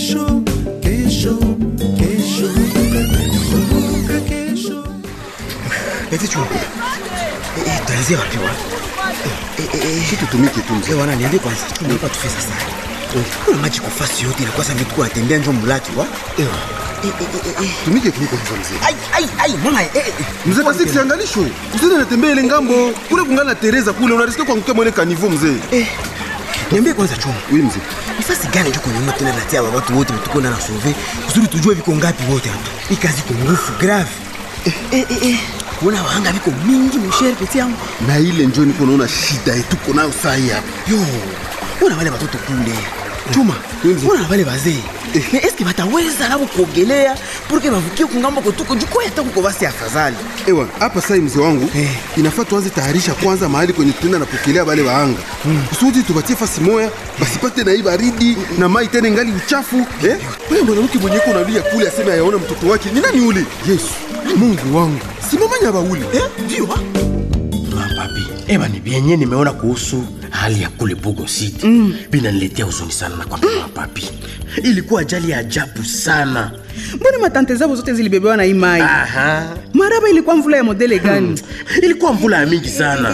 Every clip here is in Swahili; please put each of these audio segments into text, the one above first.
kesho kesho kesho kumbuka kesho Eti chungu. Eh, eh, tuanzie wapi wa? Eh, eh, eh, si tutumike tu mzee eh, wana niambie kwanza. Tunalipa tufe sasa. Kuna maji kwa fasi yote na kwa sababu tuko atembea njo mulaki wa. Ewa, Eh, eh, eh, eh, eh. tumike kuliko hivyo mzee Ai ai ai mama eh. eh. mzee kasi kiangalisho usende natembea ile ngambo kule kungana Teresa kule unarisikia kuangukia mwene kanivo mzee Eh. Niambie kwanza chungu. oui mzee Nafasi gani njo kwenye tena natia wa watu wote tuko na sauve. Kusudi tujue viko ngapi wote hapa. Hii kazi iko ngufu grave. Eh eh eh. eh. Kuna wahanga viko mingi mshere peti yangu. na ile njo niko naona shida yetu tuko nayo saa hii hapa yo wana wale watoto kule chuma wana wale wazee me eske bataweza nabo kuogelea purke bavukie kungambo kotuko juko hata kuko basi afadhali ewa hapa sai mzee wangu Eh. inafaa tuanze tayarisha kwanza mahali kwenye tutaenda napokelea bale waanga kusudi tubatie fasi moya basipate na hii baridi na mai tena ingali uchafu eh? wewe mwanamke mwenye uko unalia kule aseme ayaona mtoto wake ni nani ule yesu mungu wangu simamanya baule eh ndio wa papi eba ni vyenye nimeona kuhusu hali ya kule bugo city mm. binaniletea huzuni sana na kwambia papi ilikuwa ajali ya ajabu sana mbona matante zabo zote zilibebewa na hii mai Aha. maraba ilikuwa mvula ya modele gani ilikuwa mvula ya mingi sana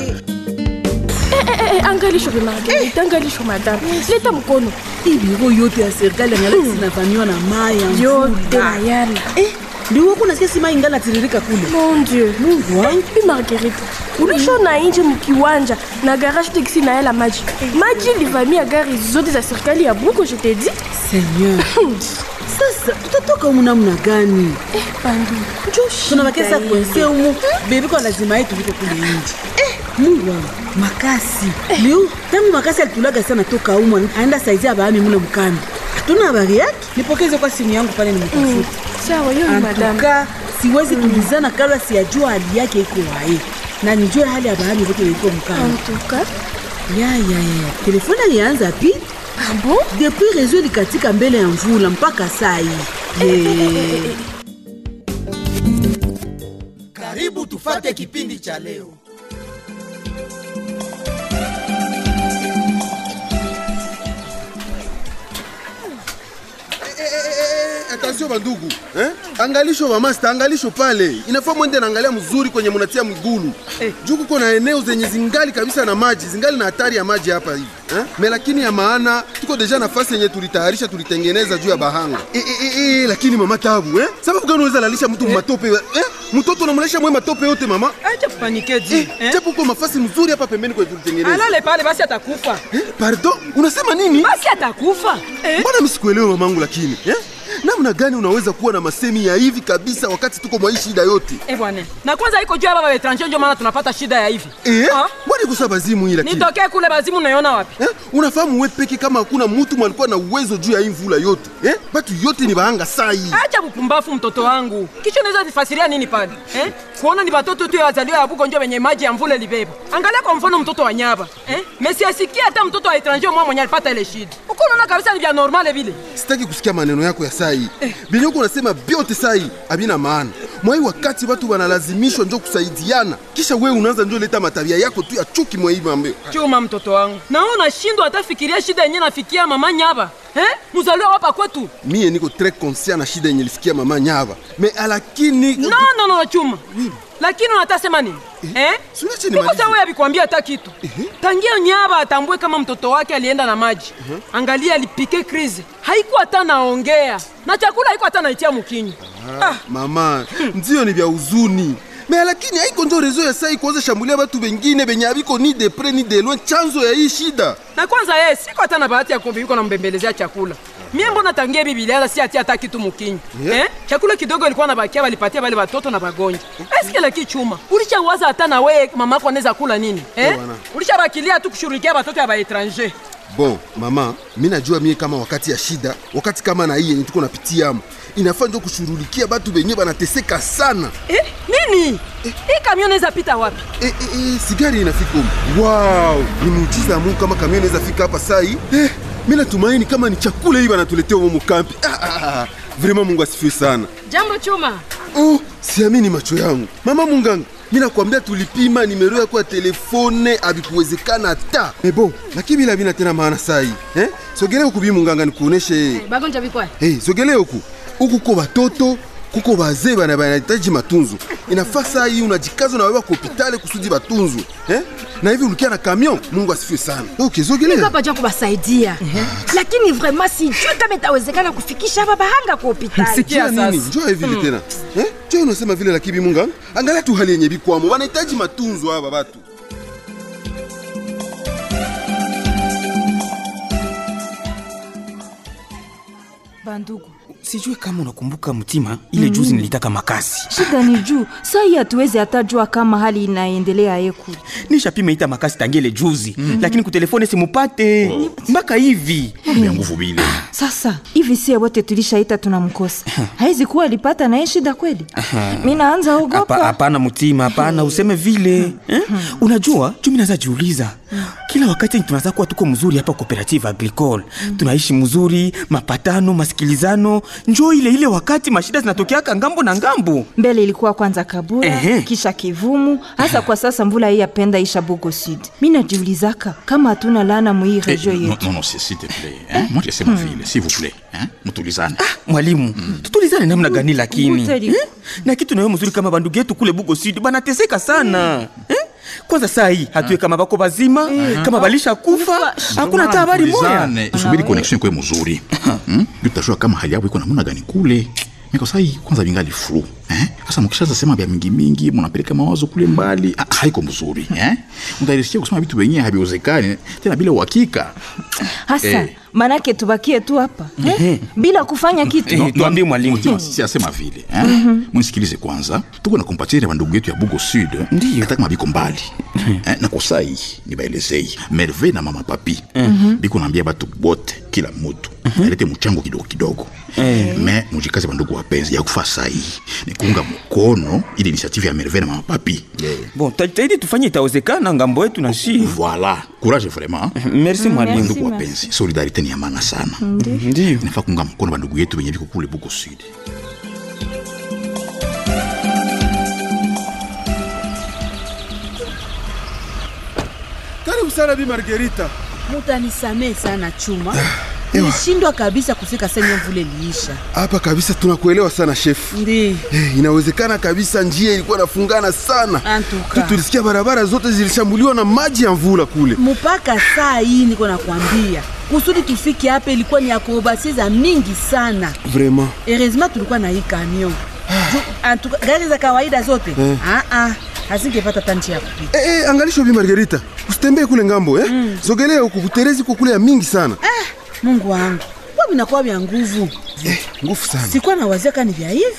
Eh, eh, eh, angalisho be Marguerite, angalisho madame leta mkono hii biro yote ya serikali angalaki zinavamiwa na mai ya yote mvula nayala Eh, ndio wako nasikia si mai ingala tiririka kule mon dieu Mungu wangu. bi marguerite ulishona nje mkiwanja na garage teksi nayala maji maji ilivamia gari zote za serikali ya buko je te dis seigneur sasa tutatoka humu namna gani eh, bandu njo tunabakesa shida kwense ile. humu bebi kwa lazima yetu viko kule nje eh, mungu wangu makasi leo tangu makasi alitulaga sana toka humu aenda saizi abaami mule mkambi hatuna habari yake nipokeze kwa simu yangu pale nimtafuta sawa yo ni madame antuka siwezi tulizana kabla siyajua hali yake iko wae na nijue hali ya bahami vote iko mkambi antuka ya ya ya telefoni alianza pi ah bon depuis rezo likatika mbele ya mvula mpaka saa hii Ye. karibu tufate kipindi cha leo attention bandugu eh? angalisho bamasta angalisho pale inafaa mwende naangalia mzuri kwenye munatia migulu eh. juu kuko na eneo zenye zingali kabisa na maji zingali na hatari ya maji hapa hivi eh? me lakini ya maana tuko deja nafasi yenye tulitayarisha tulitengeneza juu ya bahanga eh, eh, eh, eh, lakini mama tabu eh? sababu gani unaweza lalisha mtu matope eh? mtoto unamlalisha mwe matope yote mama acha kupanike ji eh, eh? japo uko mafasi mzuri hapa pembeni kwenye tulitengeneza alale pale basi atakufa eh? pardon unasema nini basi atakufa eh? mbona misikuelewe mamangu lakini eh? namna gani unaweza kuwa na masemi ya hivi kabisa wakati tuko mwa hii shida yote Eh bwana na kwanza iko juu ya baba etranger ndio maana tunapata shida ya hivi eh? Ah? mbona ikusa bazimu hii lakini nitokee kule bazimu naiona wapi eh? unafahamu we peke kama hakuna mtu mwalikuwa na uwezo juu ya hii mvula yote eh? batu yote ni bahanga saa hii acha bupumbafu mtoto wangu kisha unaweza nifasiria nini pale eh? kuona ni batoto tu wazaliwa ya buko njo wenye maji ya mvula libeba angalia kwa mfano mtoto wa nyaba eh? mesiasikia hata mtoto wa etranger mwa mwenye alipata ile shida uko unaona kabisa ni vya normale vile sitaki kusikia maneno yako ya saa hii benye uko unasema vyote saa hii havina maana mwai wakati watu wanalazimishwa njo kusaidiana kisha wewe unaanza njo leta matabia yako tu ya chuki mwa hii mambo chuma mtoto wangu nawe unashindwa hata fikiria shida yenye nafikia mama nyaba eh? mzaliwa wapa kwetu mie niko tres conscient na shida yenye lisikia mama nyava me lakini no, no, no, chuma lakini unatasema nini eh? Suniache nimalize. Iko sawa abikwambia hata kitu tangia nyaba atambue kama mtoto wake alienda na maji angalia alipike krize haikuwa hata naongea na chakula haikuwa hata naitia mukinywa ah. mama ndio ni vya huzuni me lakini haiko njo rezo ya sai kuanza shambulia batu bengine benye abiko ni de pre ni de loin chanzo ya hii shida na kwanza yeye siko hata na bahati ya kuiko na mbembelezea chakula mie mbona tangia bibilia hata si atia hata kitu mukinywa Yeah. eh? chakula kidogo ilikuwa na bakia walipatia wale watoto na bagonja eske laki chuma ulishawaza hata na wewe mamako anaweza kula nini eh? bwana. ulishabakilia tu kushughulikia watoto ya baetranger bon mama mi najua mie kama wakati ya shida wakati kama na hii yenye tuko napitia amo inafaa njo kushurulikia batu benye banateseka sana eh? nini hii kamion inaweza pita wapi e, e, e, sigari inafika umu wow ni muujiza ya mungu kama kamio inaweza fika hapa sai eh, mi natumaini kama ni chakula hii banatuletea umu kampi ah, ah, ah. vraimen mungu asifiwe sana jambo chuma oh, siamini macho yangu mama munganga mi nakwambia tulipima nimero yako ya telefone abikuwezekana hata mebo lakini bila vina tena maana saa hii eh? sogelee huku bi munganga nikuoneshe bagonja bikwa hey, sogelee huku huku ko batoto kuko bazee bana banahitaji matunzo inafaa saa hii unajikaza unaweba kwa hopitali kusudi batunzwe eh? na hivi ulikia na kamion mungu asifiwe sana okay, sogelea hapa jua kubasaidia lakini vraiment sijui kama itawezekana kufikisha hapa bahanga kwa hospitali Sikia Njua nini? sasa. Njua hivi tena eh? Njua unasema vile lakini munga angalia tu hali yenye bikwamo wanahitaji matunzo hapa batu bandugu sijue kama unakumbuka mtima ile juzi nilitaka makasi shida ni juu saa hii hatuwezi hata jua kama hali inaendelea yeku nishapima ita makasi tangile juzi mm. lakini kutelefone simupate mpaka hivi ya nguvu bile sasa hivi sie wote tulishaita tunamkosa haizi kuwa alipata naye shida kweli mi naanza Hapa- ogopa hapana mtima hapana useme vile eh? unajua jumi naza jiuliza kila wakati tunaza kuwa tuko mzuri hapa cooperative agricole tunaishi mzuri mapatano masikilizano njoo ile ile wakati mashida zinatokeaka ngambo na ngambo mbele ilikuwa kwanza kabura Ehe. kisha kivumu hasa kwa sasa mvula hii yapenda isha bugo sud mi najiulizaka kama hatuna lana muhii Eh, regio non, yetu non, non, s'il s'il te plaît. Hein? Moi, jesema vile, s'il vous plaît. Hein? Mutulizane. mwalimu tutulizane namna gani lakini Uteli. eh? na kitu nayo mzuri kama bandugu yetu kule bugo sud banateseka sana eh? kwanza saa hii hatue kama bako bazima kama balisha kufa hakuna hata habari moya Tulizane. Usubiri connection kwe mzuri. Hmm? Utajua kama hali yako iko namna gani kule. Miko sai kwanza vingali flu. Eh? Sasa mkishaanza sema vya mingi mingi, mnapeleka mawazo kule mbali, ah, haiko mzuri, eh? Mtaisikia kusema vitu wenyewe haviwezekani tena bila uhakika. hasa Eh. manake tubakie tu hapa eh? bila kufanya kitu Eh, tuambie mwalimu Mutima, si asema vile eh? munisikilize kwanza tuko na kompatire bandugu yetu ya bugo sud Ndiyo. hata kama biko mbali eh, na kosai nibaelezei merve na mama papi biko naambia batu bote kila mutu alete mchango kidogo kidogo me mujikaze bandugu wapenzi ya kufa sai ni kuunga mkono ili initiative ya merve na mama papi bon tajitahidi tufanye itawezekana ngambo yetu na shi voilà courage vraiment merci mwalimu merci. ndugu wapenzi solidarite ni ya maana sana ndio inafaa kuunga mkono bandugu yetu wenye biko kule bugo sud karibu sana bi margerita mutanisamee sana chuma nilishindwa kabisa kufika senye mvule liisha hapa kabisa tunakuelewa sana shefu ndi Eh, inawezekana kabisa njia ilikuwa nafungana sana Antuka. Tu tulisikia barabara zote zilishambuliwa na maji ya mvula kule mpaka saa hii niko nakwambia kusudi tufike hapa ilikuwa ni akrobasi za mingi sana vraiment heureusement tulikuwa na hii kamion Ju- antuka, gari za kawaida zote Ah, ah, hazingepata hata njia ya kupita Eh, eh, angalisho bi margerita usitembee kule ngambo eh? sogelea huku kuterezi kwa kule ya mingi sana mungu wangu kwa vinakuwa vya nguvu eh, nguvu sana sikuwa na wazia kani vya hivi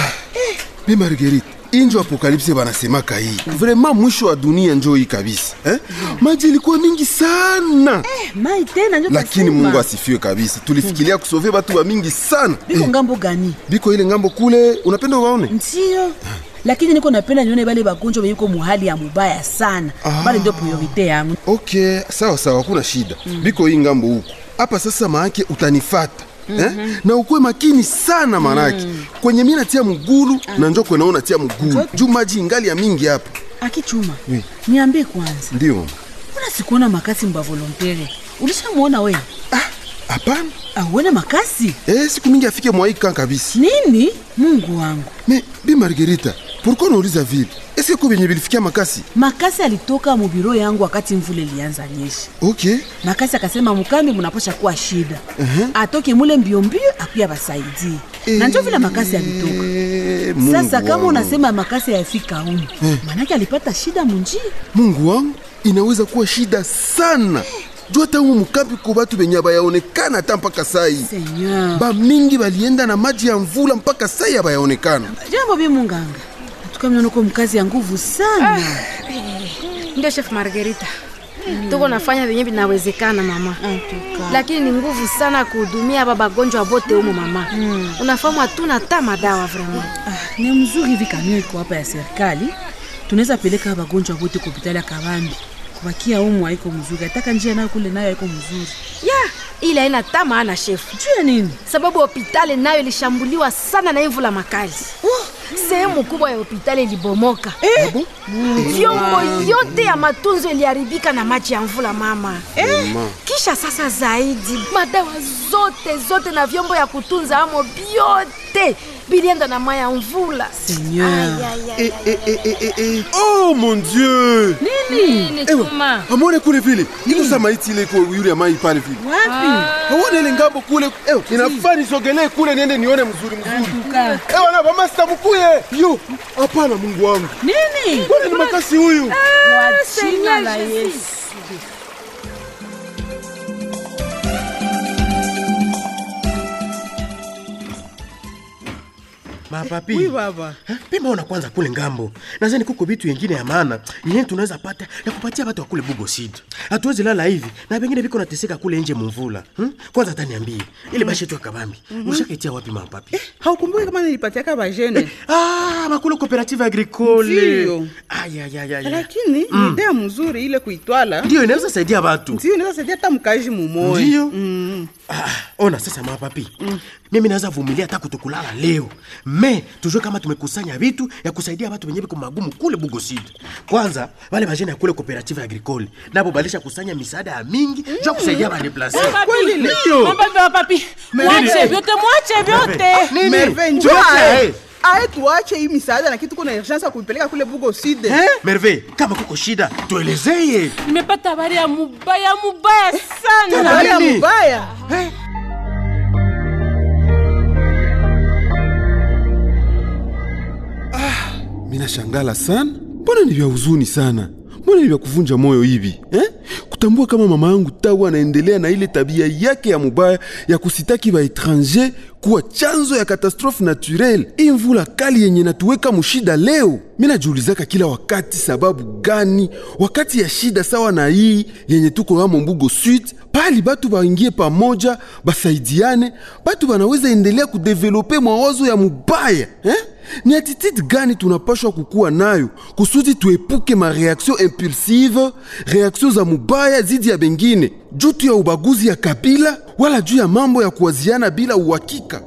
bi margerita injo apokalipse banasemaka hii vraiment mwisho wa dunia njo hii kabisa eh? maji ilikuwa mingi sana mai tena njo lakini kasema. mungu asifiwe kabisa tulifikiria kusove batu wa mingi sana biko ngambo gani biko ile ngambo kule unapenda uwaone ndio lakini niko napenda nione bale bagonjwa benye biko muhali ya mubaya sana Ah. bale ndio priorite yangu okay sawa sawa hakuna shida biko hii ngambo huku hapa sasa maake utanifata Eh? na ukuwe makini sana manake kwenye mi natia mgulu na njo kwe naona tia mgulu juu maji ingali ya mingi hapa akichuma Oui. niambie kwanza ndio mbona sikuona makasi mba volontere ulishamwona we hapana auone makasi eh, siku mingi afike mwaika kabisa nini mungu wangu me bi margerita pourkui unauliza vile eske ko benye bilifikia makasi makasi alitoka mubiro yangu wakati mvula ilianza nyesha okay makasi akasema mukambi munapasha kuwa shida atoke mule mbiombio akuya basaidie na njo vile makasi alitoka Eh, Mungu sasa kama wangu. unasema makasi ayafika umu manake alipata shida munjia mungu wangu inaweza kuwa shida sana juu hata umu mukambi ko batu benye bayaonekana hata mpaka sai seigneur bamingi balienda na maji ya mvula mpaka sai abayaonekana jambo bi munganga tukamnanoko mkazi ya nguvu sana ndio chef margarita tuko nafanya venye vinawezekana mama lakini ni nguvu sana kuhudumia aba bagonjwa bote humo mama unafahamu hatuna hata madawa vraiment Ah, ni mzuri hivi kamio iko hapa ya serikali tunaweza peleka wagonjwa wote kwa hospitali ya Kabambi kubakia umu haiko mzuri, ataka njia nayo kule nayo haiko mzuri. ya ile haina hata maana shefu juu ya nini sababu hopitali nayo ilishambuliwa sana na hii mvula makali sehemu kubwa ya hospitali ilibomoka vyombo yote ya matunzo iliharibika na maji ya mvula mama Mama. kisha sasa zaidi madawa zote zote na vyombo ya kutunza amo vyote bilienda na maya ya mvula Seigneur. Ay, ay, ay, Eh, eh, eh, eh, eh, eh. oh mon dieu Nini, Ewa, Chuma? amone kule vile ikusa maiti ile iko yule ya mai pale vile Wapi? aone ile ngambo kule ewa inafaa nisogelee kule niende nione mzuri mzuri ewa na bamasta mkuye yo hapana mungu wangu Nini? mbona ni makasi huyu Kwa jina la Yesu. mapapi Oui, baba. pima ona kwanza kule ngambo nazani kuko vitu yengine ya maana yenye tunaweza pata ya kupatia watu wa kule bugo sid hatuwezi lala hivi na vengine viko nateseka kule nje mumvula hmm? kwanza hata niambie ile bashi yetu ya kabambi Mhm. ushakaitia wapi mapapi haukumbuki kama nilipatiaka bajene ah, makule cooperative agricole Ndiyo. ayayayaya lakini Mm. ni idea mzuri ile kuitwala Ndiyo, inaweza saidia watu. ndio inaweza saidia hata mkaji mumoya Ndiyo. ona sasa mapapi mimi naweza vumilia hata kutokulala leo me tujue kama tumekusanya vitu ya kusaidia watu wenye viko magumu kule bugosid kwanza wale bajene ya kule cooperative agricole nabo balisha kusanya misaada ya mingi juu ya kusaidia badeplase papi Mwache vyote mwache vyote. Nini? merve Vyote, njoae eh. aye tuache hii misaada na kitu kuna urgence ya kuipeleka kule bugo side merve kama kuko shida tuelezeye nimepata habari ya mubaya mubaya sana Habari ya Nini? mubaya? mina shangala sana mbona ni vya huzuni sana mbona ni vya kuvunja moyo hivi eh? kutambua kama mama yangu tawu anaendelea na ile tabia yake ya mubaya ya kusitaki baetranger kuwa chanzo ya katastrofe naturel hii mvula kali yenye natuweka mushida leo mi najiulizaka kila wakati sababu gani wakati ya shida sawa na hii yenye tuko hamo mbugo sud pali batu baingie pamoja basaidiane batu banaweza endelea kudevelope mawazo ya mubaya eh? ni attitude gani tunapashwa kukuwa nayo kusudi tuepuke mareaktio impulsive reaktio za mubaya zidi ya bengine juu tu ya ubaguzi ya kabila wala juu ya mambo ya kuwaziana bila uhakika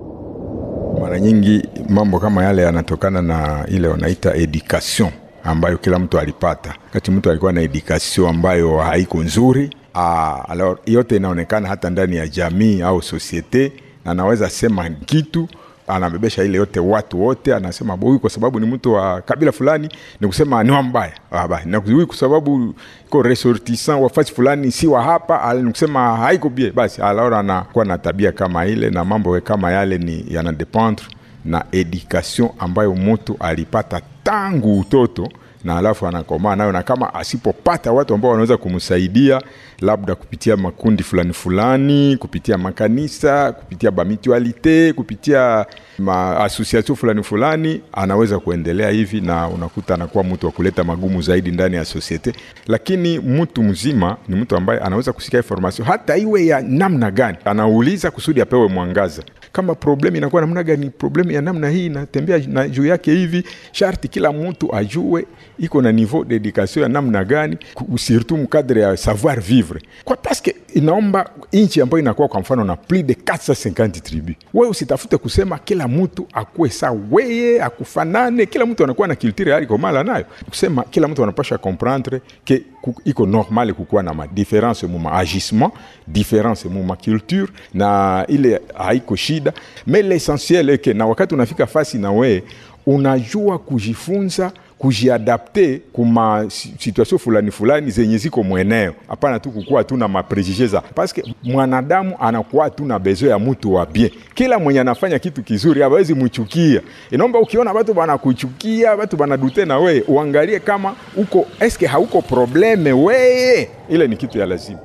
mara nyingi mambo kama yale yanatokana na ile wanaita education ambayo kila mtu alipata kati mtu alikuwa na education ambayo haiko nzuri ah, alors yote inaonekana hata ndani ya jamii au sosiete na anaweza sema kitu anabebesha ile yote watu wote anasema huyu kwa sababu ni mtu wa kabila fulani ni kusema ni wa mbaya Ah, ba, na huyu kwa sababu iko ressortissant wa fasi fulani si wa hapa ah, ni kusema haiko bie basi alors anakuwa na tabia kama ile na mambo kama yale ni yanadependre na education ambayo mtu alipata tangu utoto na alafu anakomaa nayo, na kama asipopata watu ambao wanaweza kumsaidia labda kupitia makundi fulani fulani, kupitia makanisa, kupitia bamitualite, kupitia maasosiasio fulani fulani, anaweza kuendelea hivi, na unakuta anakuwa mtu wa kuleta magumu zaidi ndani ya sosiete. Lakini mtu mzima ni mtu ambaye anaweza kusikia information hata iwe ya namna gani, anauliza kusudi apewe mwangaza kama problemu inakuwa namna gani, problemu ya namna hii inatembea na juu yake hivi, sharti kila mtu ajue iko na niveau d'education ya namna gani, ku- surtout mkadre ya savoir vivre, kwa paske inaomba nchi ambayo inakuwa kwa mfano na plus de 450 tribu, wewe usitafute kusema kila mtu akuwe sa weye akufanane, kila mtu anakuwa na culture yake komala nayo, kusema kila mtu anapasha comprendre ke ku- iko normal kukuwa na madifference mu maagissement difference mu maculture na ile haiko shida me l'essentiel eke na wakati unafika fasi na wee unajua kujifunza kujiadapte kuma si- situation fulani fulani zenye ziko mweneo hapana tu kukuwa tu na maprejije za paske mwanadamu anakuwa tu na bezo ya mtu wa bien kila mwenye anafanya kitu kizuri hawezi mchukia inaomba ukiona watu banakuchukia watu banadute na weye uangalie kama uko eske hauko probleme weye ile ni kitu ya lazima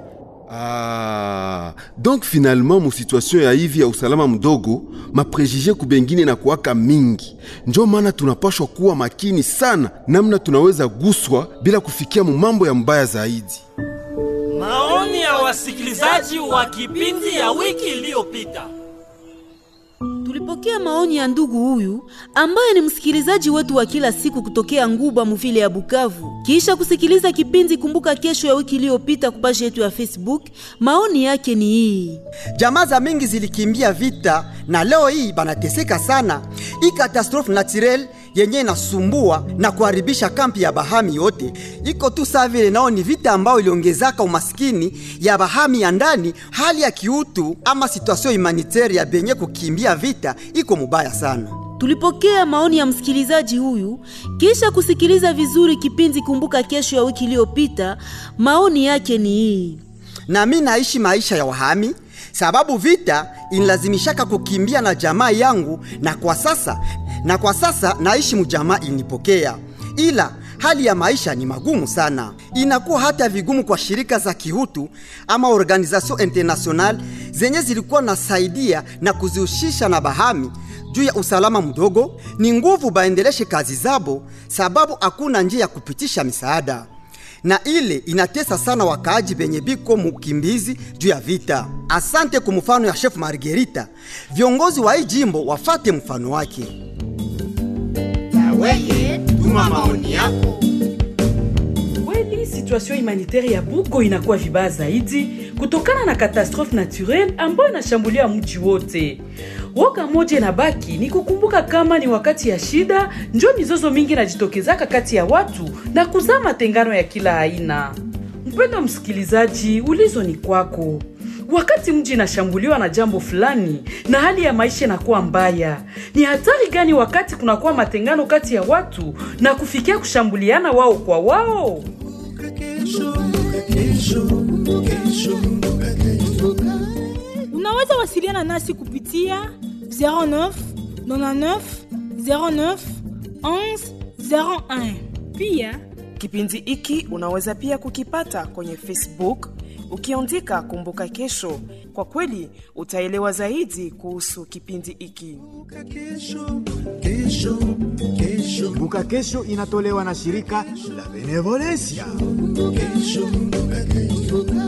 Ah, donc finalement mu situation ya hivi ya usalama mdogo maprejije kubengine na kuwaka mingi, njo maana tunapashwa kuwa makini sana namna tunaweza guswa bila kufikia mu mambo ya mbaya zaidi. Maoni ya wasikilizaji wa kipindi ya wiki iliyopita. Tulipokea maoni ya ndugu huyu ambaye ni msikilizaji wetu wa kila siku kutokea Nguba muvile ya Bukavu. Kisha kusikiliza kipindi Kumbuka Kesho ya wiki iliyopita kupashi yetu ya Facebook, maoni yake ni hii. Jamaa za mingi zilikimbia vita na leo hii banateseka sana. Hii katastrofe naturel yenye inasumbua na kuharibisha kampi ya bahami yote iko tu saa vile nao ni vita ambayo iliongezaka umaskini ya bahami ya ndani. Hali ya kiutu ama situation humanitaire ya benye kukimbia vita iko mubaya sana. Tulipokea maoni ya msikilizaji huyu kisha kusikiliza vizuri kipindi Kumbuka Kesho ya wiki iliyopita. Maoni yake ni hii. Na mi naishi maisha ya wahami sababu vita inilazimishaka kukimbia na jamaa yangu, na kwa sasa na kwa sasa naishi mujamaa ilinipokea, ila hali ya maisha ni magumu sana. Inakuwa hata vigumu kwa shirika za kihutu ama organisation international zenye zilikuwa nasaidia na kuzihusisha na bahami juu ya usalama mdogo. Ni nguvu baendeleshe kazi zabo, sababu hakuna njia ya kupitisha misaada na ile inatesa sana wakaaji benye biko mukimbizi juu ya vita. Asante kwa mfano ya Chef Margarita, viongozi wa hii jimbo wafate mfano wake. Weye, tuma maoni yako. Kweli situation humanitaire ya Bugo inakuwa vibaya zaidi kutokana na katastrofe naturelle ambayo inashambulia mji wote. Woga moja inabaki ni kukumbuka kama ni wakati ya shida njo mizozo mingi inajitokezaka kati ya watu na kuzaa matengano ya kila aina. Mpendo msikilizaji, ulizo ni kwako. Wakati mji inashambuliwa na jambo fulani na hali ya maisha inakuwa mbaya, ni hatari gani wakati kunakuwa matengano kati ya watu na kufikia kushambuliana wao kwa wao? Unaweza wasiliana nasi kupitia 09 99 09 11 01. Pia Kipindi hiki unaweza pia kukipata kwenye Facebook ukiandika Kumbuka Kesho. Kwa kweli utaelewa zaidi kuhusu kipindi hiki. Kumbuka Kesho inatolewa na shirika la Benevolencia. Kesho, kesho.